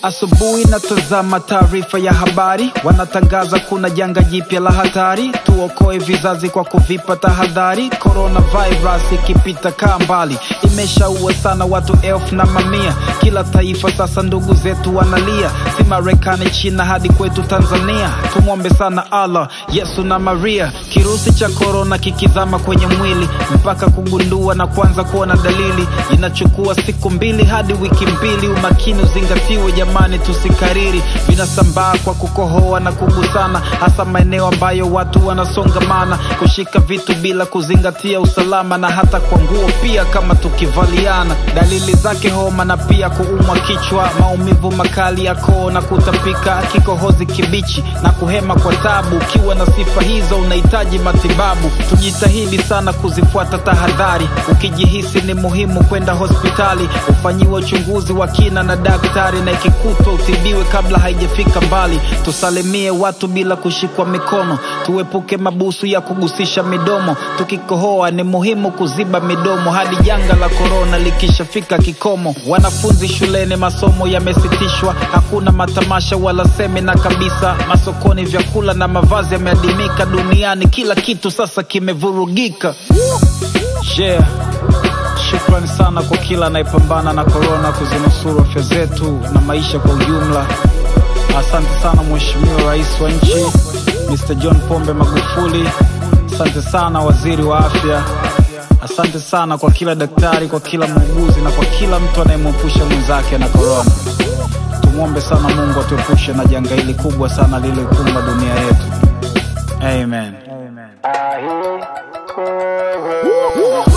Asubuhi natazama taarifa ya habari, wanatangaza kuna janga jipya la hatari. Tuokoe vizazi kwa kuvipa tahadhari. Coronavirus ikipita kaa mbali, imeshaua sana watu elfu na mamia. Kila taifa sasa ndugu zetu wanalia, si Marekani, China hadi kwetu Tanzania. Tumwombe sana Allah, Yesu na Maria. Kirusi cha korona kikizama kwenye mwili, mpaka kugundua na kuanza kuona dalili, inachukua siku mbili hadi wiki mbili. Umakini uzingatiwe jamani, tusikariri. Vinasambaa kwa kukohoa na kugusana, hasa maeneo ambayo watu wanasongamana, kushika vitu bila kuzingatia usalama, na hata kwa nguo pia kama tukivaliana. Dalili zake homa na pia kuumwa kichwa, maumivu makali ya koo na kutapika, kikohozi kibichi na kuhema kwa tabu. Ukiwa na sifa hizo unahitaji matibabu. Tujitahidi sana kuzifuata tahadhari. Ukijihisi ni muhimu kwenda hospitali, ufanyiwe uchunguzi wa kina na daktari, na ikikutwa utibiwe kabla haijafika mbali. Tusalimie watu bila kushikwa mikono, tuepuke mabusu ya kugusisha midomo. Tukikohoa ni muhimu kuziba midomo hadi janga la korona likishafika kikomo. Wanafunzi shuleni, masomo yamesitishwa, hakuna matamasha wala semina kabisa. Masokoni vyakula na mavazi yameadimika. Duniani kila kitu sasa kimevurugika. Yeah. Shukrani sana kwa kila anayepambana na korona kuzinusuru afya zetu na maisha kwa ujumla. Asante sana Mheshimiwa Rais wa nchi Mr. John Pombe Magufuli. Asante sana Waziri wa Afya. Asante sana kwa kila daktari, kwa kila muuguzi na kwa kila mtu anayemwepusha mwenzake na korona. Tumwombe sana Mungu atuepushe na janga hili kubwa sana lililoikumba dunia yetu. Amen. Amen.